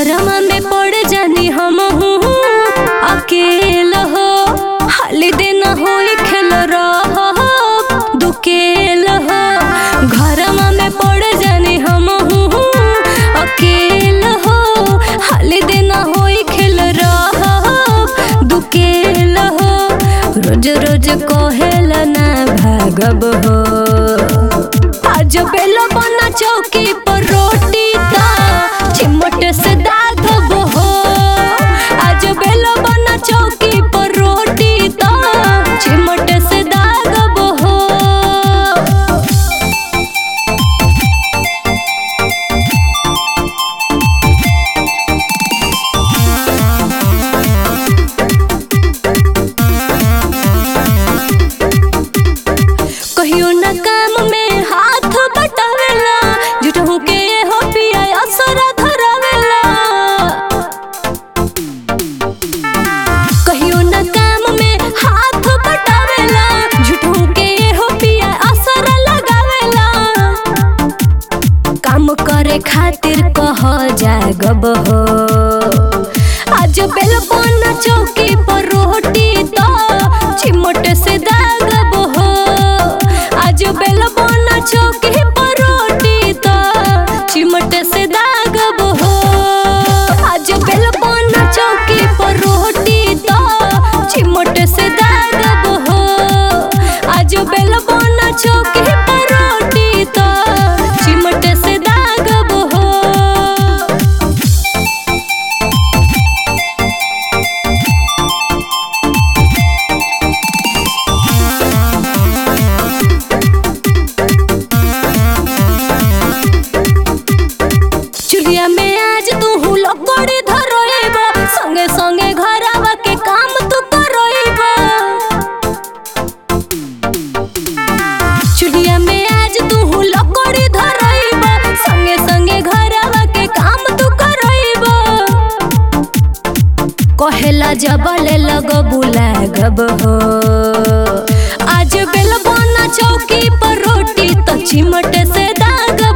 घरमा में पड़ जानी हम हूँ अकेल हो हाली दिन हो खेल रह दुकेल हो घरमा में पड़ जानी हम हूँ अकेल हो हाली दिन हो खेल रह दुकेल हो रोज रोज कहेल ना भागब हो आज बेल बना चौकी पर रोटी ता चिमट से दागब हो आज बेल बना चौकी पर रोटी ता चिमट से दागब हो कहियो न काम में हाथ बटावेला जुटहू के हो पिया असरा धरावेला कहियो न काम में हाथ बटावेला जुटहू के हो पिया असरा लगावेला काम करे खातिर कह जागब हो आज बेल बना चौकी पर रोटी तो चिमट से दागब हो आज बेल बना चौकी पर रोटी तो चिमट से दागब हो आज बेल बना चौकी पर रोटी तो चिमट से दागब हो आज बेल बना चौकी पर रोटी तो चिमट से दागब हो चुलिया में आज तू हुलो कोड़ी धरोइब संगे संगे घरवा के काम तू करोइब चुलिया में आज तू हुलो कोड़ी धरोइब संगे संगे घरवा के काम तू करोइब कहेला जबले लगबू लागब हो आज बेल बना चौकी पर रोटी तो चिमट से दागब